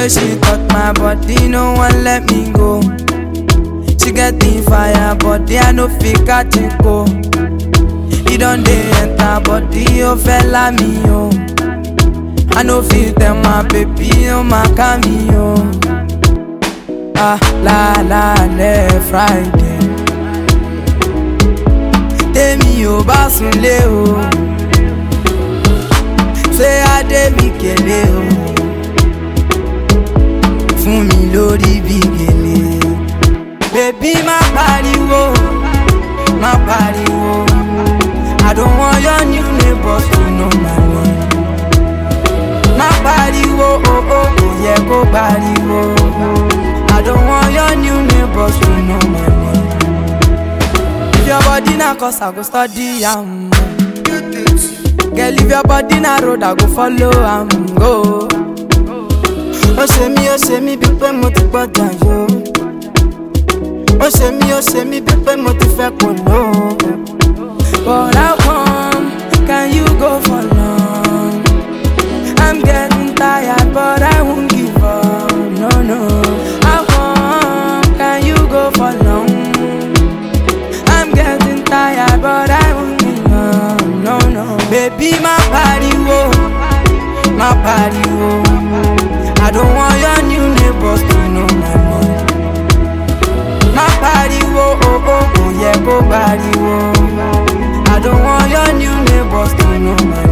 way she touch my body, no one let me go. She get the fire, body I no fit catch it go. He don dey enter body, oh fella me oh. I no fit tell my baby, oh my cameo. Ah la la le Friday. Tèmi ò bá sunlé o. Ṣé Adé mi kélé o? Fún mi lórí bí gèlè. Bébí má pariwo, má pariwo. I don't want your new neighbors to know my name. Má pariwo, oh oh, kò yẹ kó pariwo. I don't want your new neighbors to know my name. If your body na cause I go study am. Girl, if your body na road, I go follow am go. Ó ṣe mí, ó ṣe mí bí pé mo ti gbọ́dọ̀ yó. Ó ṣe mí, ó ṣe mí bí pé mo ti fẹ́ kò ló. But how come can you go for long? I'm getting tired, but I won't give up. No, no. How come can you go for long? I'm getting tired, but I won't give up. No, no. Baby, my pariwo, my pariwo. I don't want your new neighbors to know my name. My pariwo, oh oh, oh yeah, go pariwo. I don't want your new neighbors to know my